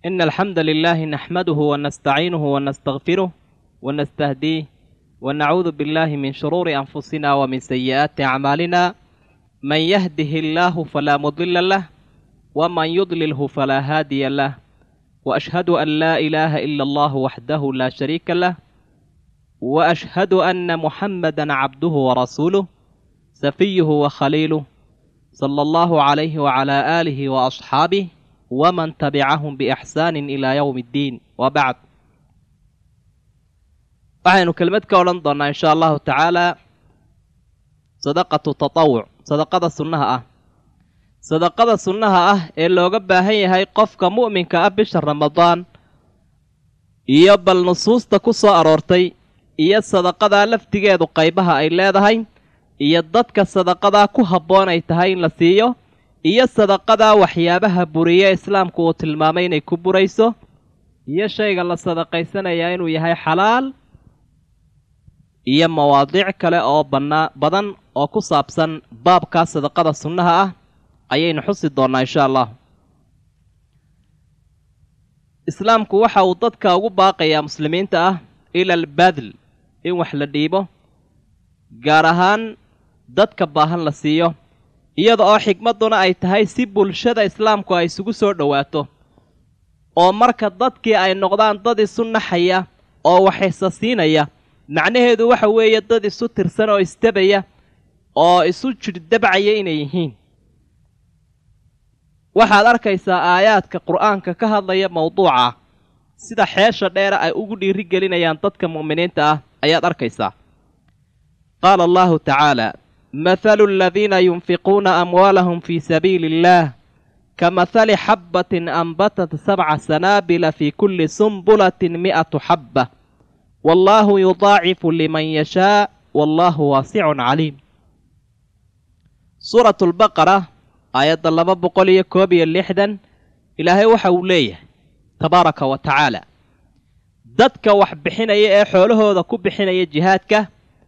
إن الحمد لله نحمده ونستعينه ونستغفره ونستهديه ونعوذ بالله من شرور أنفسنا ومن سيئات أعمالنا من يهده الله فلا مضل له ومن يضلله فلا هادي له وأشهد أن لا إله إلا الله وحده لا شريك له وأشهد أن محمدا عبده ورسوله سفيه وخليله صلى الله عليه وعلى آله وأصحابه ومن تبعهم بإحسان إلى يوم الدين وبعد waxaynu kelmad ka odhan doonnaa insha allahu tacaalaa sadaqatu tatawuc sadaqada sunnaha ah sadaqada sunnaha ah ee looga baahan yahay qofka mu'minka ah bisha ramadaan iyo bal nusuusta ku soo aroortay iyo sadaqadaa laftigeedu qaybaha ay leedahay iyo dadka sadaqadaa ku habboon ay tahay in la siiyo iyo sadaqadaa waxyaabaha buriye islaamku uu tilmaamay inay ku burayso iyo shayga la sadaqaysanayaa inuu yahay xalaal iyo mawaadiic kale oo bannaa badan oo ku saabsan baabkaa sadaqada sunnaha ah ayaynu xusi doonnaa insha allah islaamku waxa uu dadka ugu baaqayaa muslimiinta ah ila albadl in wax la dhiibo gaar ahaan dadka baahan la siiyo iyada oo xigmadduna ay tahay si bulshada islaamku ay isugu soo dhowaato oo marka dadkii ay noqdaan dad isu naxaya oo waxaysa siinaya macnaheedu waxa weeye dad isu tirsan oo isdabaya oo isu jirdabcaya inay yihiin waxaad arkaysaa aayaadka qur'aanka ka hadlaya mawduuca sida xeesha dheera ay ugu dhiiri gelinayaan dadka mu'miniinta ah ayaad arkaysaa qaala allahu tacaala mathalu aladiina yunfiquuna amwaalahum fii sabiili illaah kamahali xabbatin anbatat sabca sanaabila fii kulli sumbulatin mi'atu xabba wallaahu yudaacifu liman yashaa wallaahu waasicun caliim suuratu lbaqara aayadda laba boqol iyo koob iyo lixdan ilaahay waxa uu leeyahay tabaaraka wa tacaala dadka wax bixinaya ee xoolahooda ku bixinaya jihaadka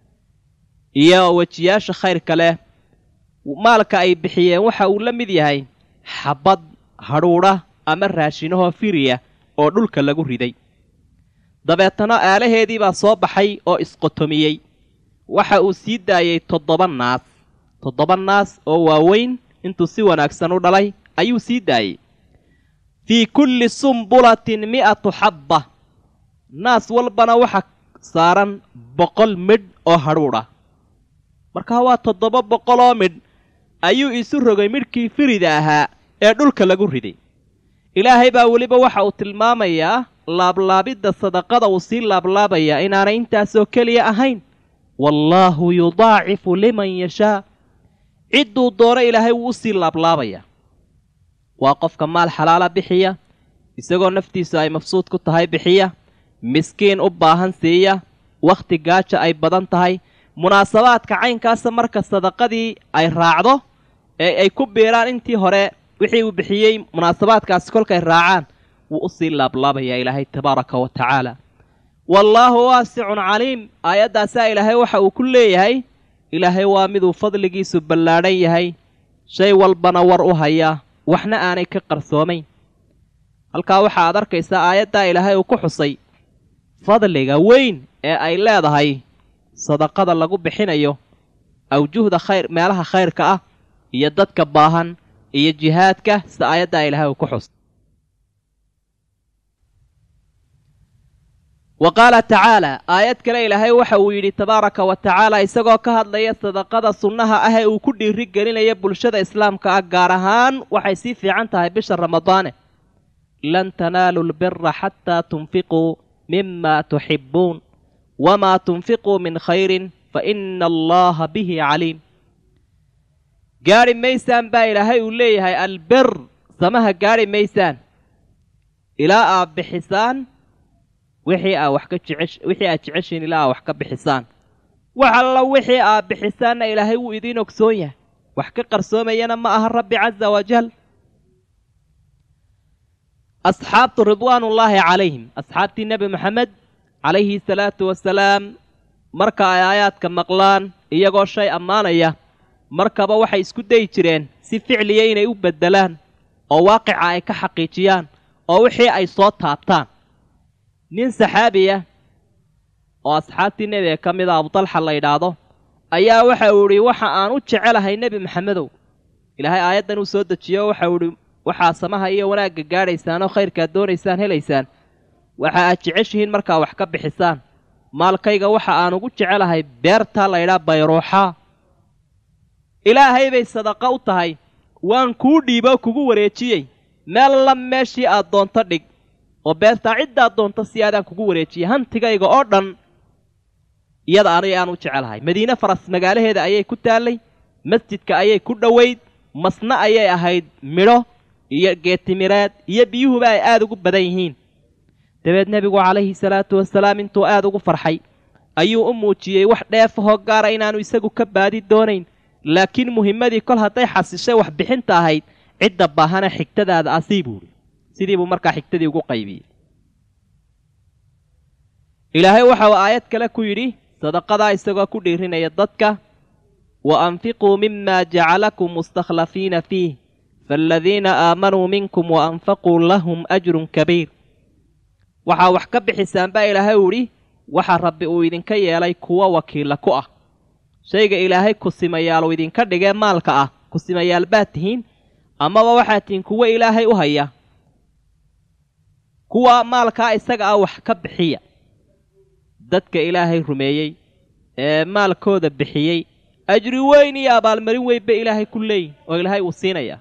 iyo wejiyaasha khayrka leh maalka ay bixiyeen waxa uu la mid yahay xabad hadhuudha ama raashinahoo firiya oo dhulka lagu riday dabeetana aalaheedii baa soo baxay oo isqotomiyey waxa uu sii daayey toddoba naas toddoba naas oo waaweyn intuu si wanaagsan u dhalay ayuu sii daayey fii kulli sumbulatin mi'atu xabba naas walbana waxa saaran boqol midh oo hadhuudha markaa waa toddoba boqol oo midh ayuu isu rogay midhkii firida ahaa ee dhulka lagu riday ilaahay baa weliba waxa uu tilmaamayaa laablaabidda sadaqada uu sii laablaabayaa inaanay intaasoo keliya ahayn wallaahu yudaacifu liman yashaa cidduu doono ilaahay wuu u sii laablaabayaa waa qofka maal xalaala bixiya isagoo naftiisu ay mafsuud ku tahay bixiya miskiin u baahan siiya wakhti gaaja ay badan tahay munaasabaadka caynkaasa marka sadaqadii ay raacdo ee ay ku biiraan intii hore wixii uu bixiyey munaasabaadkaasi kolkay raacaan wuu u sii laablaabayaa ilaahay tabaaraka wa tacaala wallaahu waasicun caliim aayaddaasaa ilaahay waxa uu ku leeyahay ilaahay waa miduu fadligiisu ballaadhan yahay shay walbana war u haya waxna aanay ka qarsoomayn halkaa waxa aad arkaysaa aayaddaa ilaahay uu ku xusay fadliga weyn ee ay leedahay sadaqada lagu bixinayo awjuhda khayr meelaha khayrka ah iyo dadka baahan iyo jihaadka sida aayaddaa ilaahay uu ku xusay wa qaala tacaala aayad kale ilaahay waxa uu yidhi tabaaraka wa tacaala isagoo ka hadlaya sadaqada sunnaha ah ee uu ku dhiiri gelinaya bulshada islaamka ah gaar ahaan waxay sii fiican tahay bisha ramadaane lan tanaalu lbira xataa tunfiquu mima tuxibbuun wamaa tunfiquu min khayrin fa ina allaha bihi caliim gaadhi maysaan baa ilaahay uu leeyahay albir samaha gaadhi maysaan ilaa aad bixisaan wixii aa wax ka jecesh wixii aad jeceshiin ilaa aa wax ka bixisaan wax alla wixii aad bixisaanna ilaahay wuu idiin ogsoon yahay wax ka qarsoomayana ma aha rabbi casa wajal asxaabtu ridwaanullaahi calayhim asxaabtii nebi moxamed calayhi salaatu wasalaam marka ay aayaadka maqlaan iyagoo shay ammaanaya markaba waxay isku dayi jireen si ficliya inay u beddelaan oo waaqica ay ka xaqiijiyaan oo wixii ay soo taabtaan nin saxaabiya oo asxaabtii nebiga ka mid a abudalxa la yidhaahdo ayaa waxa uu idhi waxa aan u jecelahay nebi maxamedow ilaahay aayaddan uu soo dejiyo waxa uu idhi waxaa samaha iyo wanaagga gaadhaysaan oo khayrkaad doonaysaan helaysaan waxa aad jeceshihiin markaa wax ka bixisaan maalkayga waxa aan ugu jecelahay beertaa laydhaa bayruuxaa ilaahay bay sadaqa u tahay waan kuu dhiiboo kugu wareejiyey meel la meeshii aad doonto dhig oo beertaa ciddaad doonto si aadaan kugu wareejiyey hantigayga oo dhan iyada aniga aan u jecelahay madiine faras magaalaheeda ayay ku taallay masjidka ayay ku dhowayd masna ayay ahayd midho iyo geetimireed iyo biyuhuba ay aada ugu badan yihiin dabeed nebigu calayhi salaatu wasalaam intuu aada ugu farxay ayuu u muujiyey wax dheefahoo gaara inaanu isagu ka baadi doonayn laakiin muhimmadii kol hadday xasishay wax bixinta ahayd cidda baahana xigtadaada asii buuhi sidii buu markaa xigtadii ugu qaybiyey ilaahay waxa uu aayad kale ku yidhi sadaqadaa isagoo ku dhiirinaya dadka wa anfiquu mima jacalakum mustakhlafiina fiih faaladiina aamanuu minkum wa anfaquu lahum ajrun kabiir waxaa wax ka bixisaan baa ilaahay uu idhi waxa rabbi uu idinka yeelay kuwa wakiilla ku ah shayga ilaahay kusimayaalu idinka dhigee maalka ah kusimayaal baad tihiin amaba waxaad tihiin kuwo ilaahay u haya kuwa maalkaa isaga ah wax ka bixiya dadka ilaahay rumeeyey ee maalkooda bixiyey ajri weyn iyo abaalmarin weyn bay ilaahay ku leeyihin oo ilaahay uu siinayaa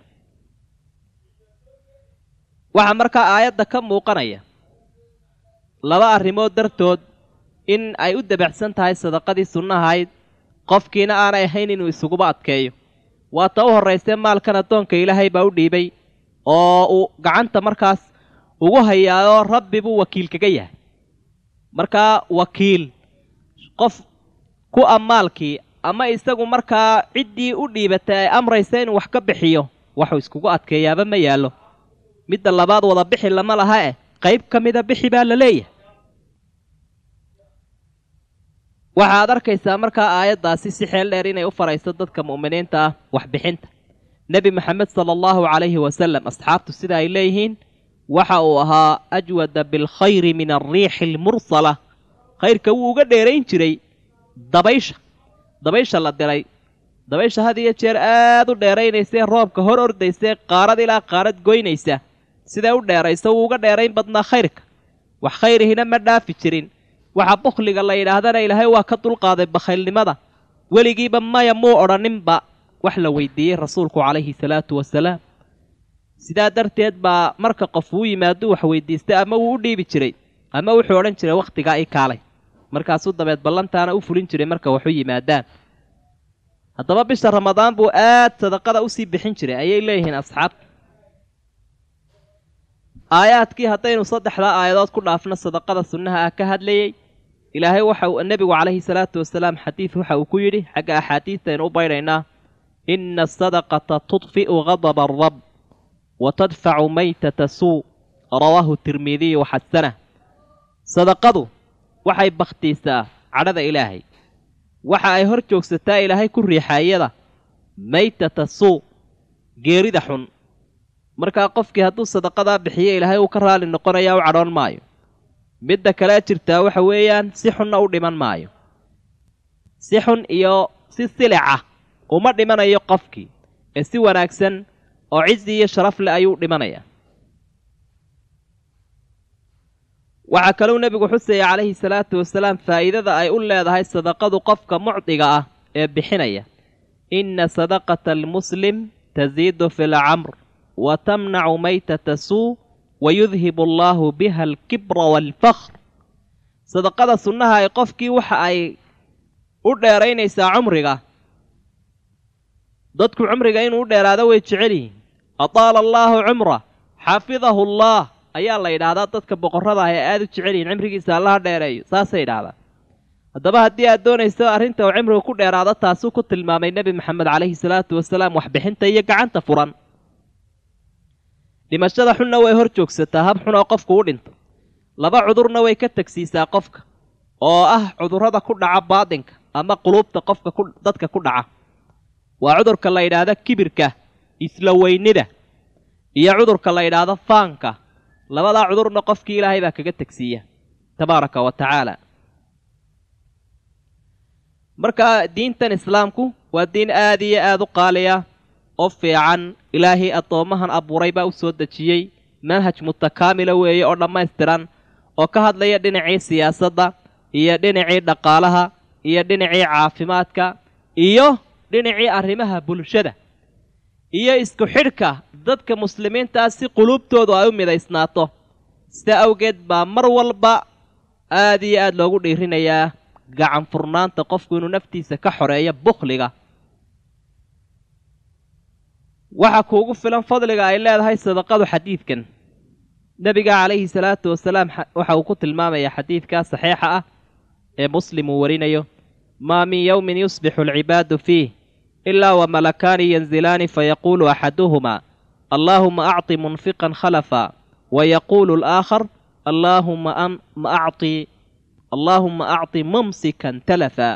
waxaa markaa aayadda ka muuqanaya laba arrimood dartood in ay u dabacsan tahay sadaqadii sunnahayd qofkiina aanay ahayn inuu isuguba adkeeyo waata u horraysee maalkan addoonka ilaahay baa u dhiibay oo uu gacanta markaas ugu hayaayoo rabbi buu wakiil kaga yahay markaa wakiil qof ku a maalkii ama isagu markaa ciddii u dhiibatay ay amraysa inuu wax ka bixiyo waxuu iskugu adkeeyaaba ma yaallo midda labaad wada bixi lama laha eh qayb ka mida bixi baa la leeyahay waxaad arkaysaa markaa aayaddaasi si xeel dheer inay u farayso dadka mu'miniinta ah waxbixinta nebi maxamed sala allahu calayhi wasalam asxaabtu sida ay leeyihiin waxa uu ahaa ajwada bilkhayri min alriixi almursala khayrka wuu uga dheerayn jiray dabaysha dabaysha la diray dabaysha had iyo jeer aad u dheeraynaysee roobka hor ordaysee qaarad ilaa qaarad goynaysa siday u dheeraysa wuu uga dheerayn badnaa khayrka wax khayrihina ma dhaafi jirin waxa bukhliga la yidhaahdana ilaahay waa ka dulqaaday bakhaylnimada weligiiba maya muu odhaninba wax la weydiiyey rasuulku calayhi salaatu wasalaam sidaa darteed baa marka qof uu yimaado wax weydiistay ama wuu u dhiibi jiray ama wuxuu odhan jiray wakhtigaa i kaalay markaasuu dabeed ballantaana u fulin jiray marka waxu yimaadaan haddaba bisha ramadaan buu aad sadaqada usii bixin jiray ayay leeyihiin asxaabta aayaadkii haddaynu saddexdaa aayadood ku dhaafno sadaqada sunnaha ah ka hadlayey ilaahay waxa uu nebigu calayhi salaatu wasalaam xadiid waxa uu ku yidhi xagga axaadiistaynu u baydhaynaa ina asadaqata tudfi'u gadaba arab wa tadfacu maytata suu rawaahu tirmidiyu waxasanah sadaqadu waxay bakhtiisaa cadhada ilaahay waxa ay hor joogsataa ilaahay ku riixaayada maytata suu geerida xun markaa qofkii hadduu sadaqadaa bixiyo ilaahay uu ka raali noqonayaa u cadhoon maayo midda kale jirtaa waxa weeyaan si xunna u dhiman maayo si xun iyo si silica uma dhimanayo qofkii ee si wanaagsan oo cizi iyo sharaf leh ayuu dhimanayaa waxaa kaluu nebigu xusaya calayhi salaatu wasalaam faa'iidada ay u leedahay sadaqadu qofka mucdiga ah ee bixinaya inna sadaqata almuslim tasiidu fi lcamr wa tamnacu maytata suu wa yudhibu allaahu biha alkibra waalfakhr sadaqada sunnaha ay qofkii waxa ay u dheeraynaysaa cumriga dadku cumriga inuu u dheeraado way jecel yihiin ataala allaahu cumra xafidahu allah ayaa la yidhaahdaa dadka boqorrada ah ee aada u jecel yihiin cimrigiisa allaha dheereeyo saasay yidhahdaa haddaba haddii aad doonayso arrinta uu cimriga ku dheeraado taasuu ku tilmaamay nebi maxamed calayhi salaatu wasalaam waxbixinta iyo gacanta furan dhimashada xunna way hor joogsataa hab xun oo qofku u dhinto laba cudurna way ka tegsiisaa qofka oo ah cudurrada ku dhaca baadinka ama quluubta qofka ku dadka ku dhaca waa cudurka la yidhaahdo kibirka isla weynida iyo cudurka la yidhaahdo faanka labadaa cudurna qofkii ilaahay baa kaga tegsiiya tabaaraka wa tacaala marka diintan islaamku waa diin aad iyo aad u qaaliya oo fiican ilaahay addoommahan abuuray baa u soo dejiyey manhaj mutakaamila weeye oo dhammaystiran oo ka hadlaya dhinacii siyaasadda iyo dhinacii dhaqaalaha iyo dhinacii caafimaadka iyo dhinacii arrimaha bulshada iyo isku xidhka dadka muslimiintaa si quluubtoodu ay u midaysnaato sidaa awgeed baa mar walba aad iyo aad loogu dhiirinayaa gacan furnaanta qofku inuu naftiisa ka xoreeyo bukhliga waxaa kuugu filan fadliga ay leedahay sadaqadu xadiidkan nebiga calayhi salaatu wasalaam waxa uu ku tilmaamayaa xadiidkaa saxiixa ah ee muslim uu warinayo maa min yowmin yusbixu alcibaadu fiih ilaa wamalakaani yanzilaani fayaquulu axaduhumaa allaahuma acطi munfiqan khalafa wayaquulu alaakhar allaahuma ma acطi allaahuma acطi mumsikan talafa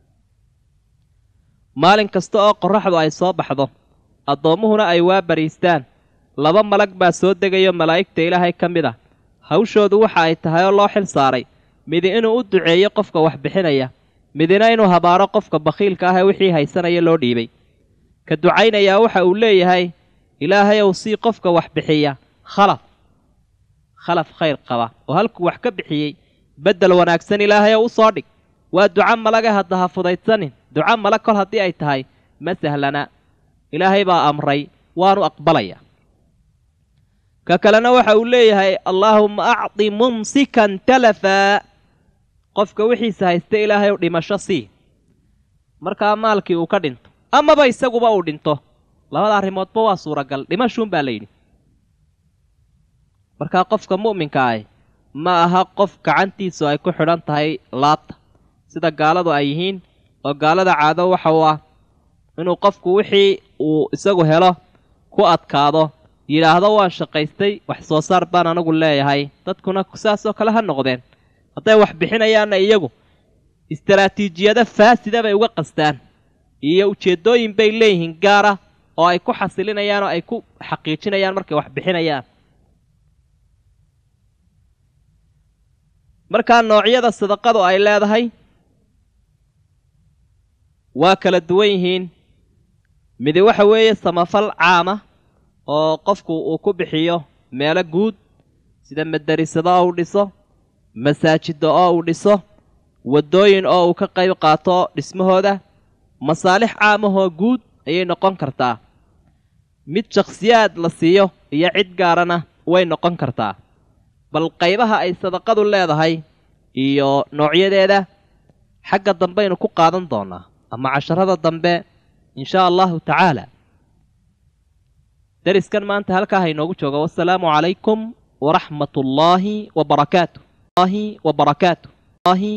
maalin kasta oo qorraxdu ay soo baxdo addoommuhuna ay waa bariistaan laba malag baa soo degayo malaa'igta ilaahay ka mid ah hawshoodu waxa ay tahay oo loo xil saaray midi inuu u duceeyo qofka wax bixinaya midina inuu habaaro qofka bakhiilka ah ee wixii haysanaya loo dhiibay ka ducaynayaa waxa uu leeyahay ilaahay ow sii qofka wax bixiya khalaf khalaf khayr qaba oo halkuu wax ka bixiyey beddel wanaagsan ilaahay ow u soo dhig waa duco malaga hadda ha fudaydsanin duco malag kol haddii ay tahay ma sahlana ilaahay baa amray waanu aqbalaya ka kalena waxa uu leeyahay allaahumma acdi mumsikan talafaa qofka wixiisa haysta ilaahay u dhimasho sii markaa maalkii uu ka dhinto amaba isaguba uu dhinto labada arrimoodba waa suuragal dhimashuun baa layidhi markaa qofka mu'minka ahi ma aha qof gacantiisu ay ku xidhan tahay laabta sida gaaladu ay yihiin oo gaalada caado waxa uu ah inuu qofku wixii uu isagu helo ku adkaado yidhaahdo waan shaqaystay wax soo saar baan anagu leeyahay dadkuna saasoo kale ha noqdeen hadday wax bixinayaanna iyagu istaraatiijiyado faasida bay uga qastaan iyo ujeeddooyin bay leeyihiin gaara oo ay ku xasilinayaan oo ay ku xaqiijinayaan markay wax bixinayaan markaa noocyada sadaqadu ay leedahay waa kala duwan yihiin midi waxa weeye samafal caama oo qofku uu ku bixiyo meelo guud sida madarisado oo uu dhiso masaajidda oo uu dhiso waddooyin oo uu ka qayb qaato dhismahooda masaalix caamahoo guud ayay noqon kartaa mid shakhsiyaad la siiyo iyo cid gaarana way noqon kartaa bal qaybaha ay sadaqadu leedahay iyo noocyadeeda xagga dambaynu ku qaadan doonaa ama casharada dambe inshaa allahu tacaala deriskan maanta halkaa hainoogu jooga wasalaamu calaykum waraxmat ullaahi wabarakaatu wa barakaatu